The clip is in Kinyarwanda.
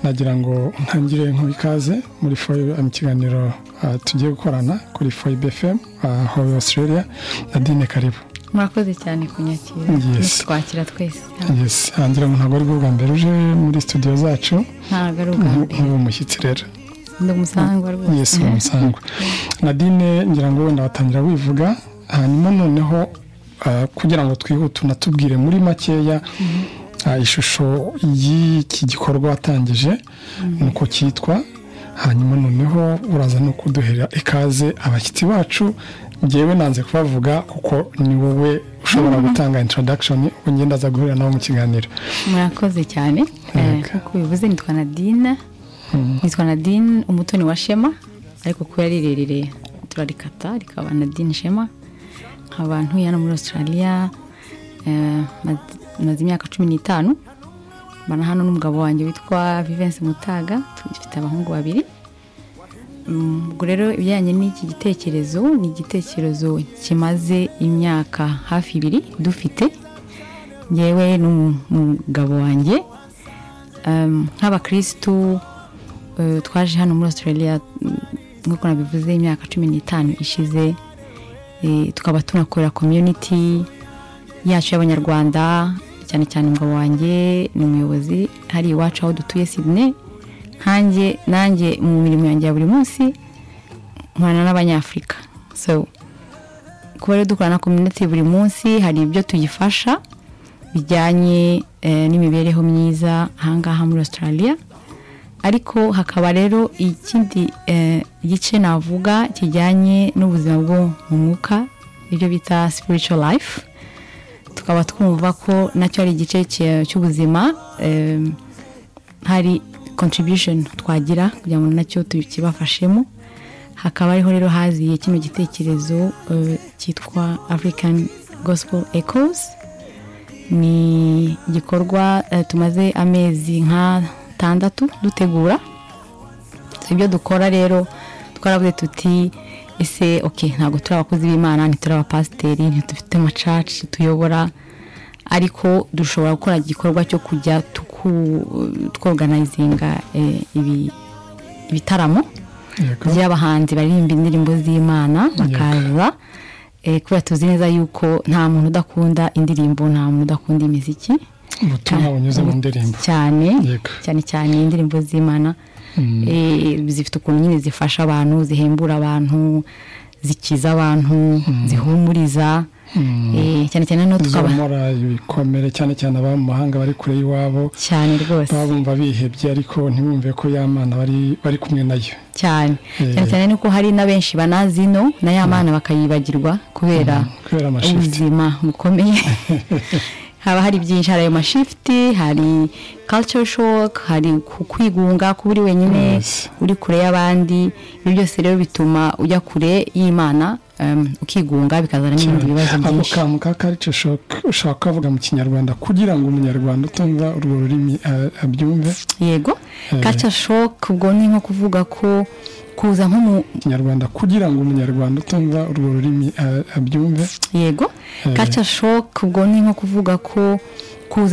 nagira ngo ntangire nk'uwo ikaze muri foyibe mu kiganiro tugiye gukorana kuri foyibe fm aho Australia na dine karibu murakoze cyane kunyakira twakira twese hangira ngo ntabwo ari bwo bwa mbere uje muri studio zacu ntabwo ari ubwa mbere nk'ubu mushyitsi rero ni umusangwa rwose yesi ni umusangwa nadine ngira ngo wenda watangira wivuga hanyuma noneho kugira ngo twihute unatubwire muri makeya ishusho y'iki gikorwa watangije nuko cyitwa hanyuma noneho uraza no kuduhera ikaze abashyitsi bacu ngewe nanze kubavuga kuko ni wowe ushobora gutanga introdakishoni ugenda aza guhurira nabo mu kiganiro murakoze cyane nk'uko bivuze nitwa nadine nitwa nadine umutoni wa shema ariko kuko yari rirerire turarikata rikaba nadine shema nkaba ntuye hano muri australia maze imyaka cumi n'itanu mbana hano n'umugabo wanjye witwa vivensi mutaga dufite abahungu babiri ubwo rero ibijyanye n'iki gitekerezo ni igitekerezo kimaze imyaka hafi ibiri dufite ngewe n'umugabo wanjye nk'abakirisitu twaje hano muri australia nk'uko nabivuze imyaka cumi n'itanu ishize tukaba tunakorera komyuniti yacu y'abanyarwanda cyane cyane umugabo wanjye ni umuyobozi hari iwacu aho dutuye Sydney nkange nanjye mu mirimo yanjye ya buri munsi nkorana n'abanyafurika so kuba rero dukora na komyuniti buri munsi hari ibyo tuyifasha bijyanye n'imibereho myiza ahangaha muri australia ariko hakaba rero ikindi gice navuga kijyanye n'ubuzima bwo mu mwuka ibyo bita spiritual life tukaba twumva ko nacyo ari igice cy'ubuzima hari contribution twagira kugira ngo nacyo tukibafashemo hakaba ariho rero haziye kino gitekerezo cyitwa african gospel echoes ni igikorwa tumaze amezi nk'atandatu dutegura ibyo dukora rero twaravuze tuti ese ok ntabwo turi abakozi b'imana ntituri abapasiteri ntitufite amacaci tuyobora ariko dushobora gukora igikorwa cyo kujya twoganayizinga ibitaramo by'abahanzi baririmba indirimbo z'imana bakaza kubera tuzi neza yuko nta muntu udakunda indirimbo nta muntu udakunda imiziki ubutumwa bunyuze mu ndirimbo cyane cyane cyane indirimbo z'imana zifite ukuntu nyine zifasha abantu zihembura abantu zikiza abantu zihumuriza cyane cyane no tukaba ibikomere cyane cyane ababa mu mahanga bari kure y'iwabo cyane rwose baba bumva bihebye ariko ntibumve ko ya mana bari kumwe nayo cyane cyane cyane nuko hari na benshi banazi ino na ya mana bakayibagirwa kubera ubuzima bukomeye haba hari byinshi hari ayo mashifuti hari culture shock hari kwigunga kuba uri wenyine uri kure y'abandi ibyo byose rero bituma ujya kure y'imana ukigunga bikazana n'ibindi bibazo byinshi ako kantu ka karice shoke ushobora kuvuga mu kinyarwanda kugira ngo umunyarwanda utumva urwo rurimi abyumve yego karice shoke ubwo ni nko kuvuga ko kuza nko mu kinyarwanda kugira ngo umunyarwanda utumva urwo rurimi abyumve yego karice shoke ubwo ni nko kuvuga ko kuza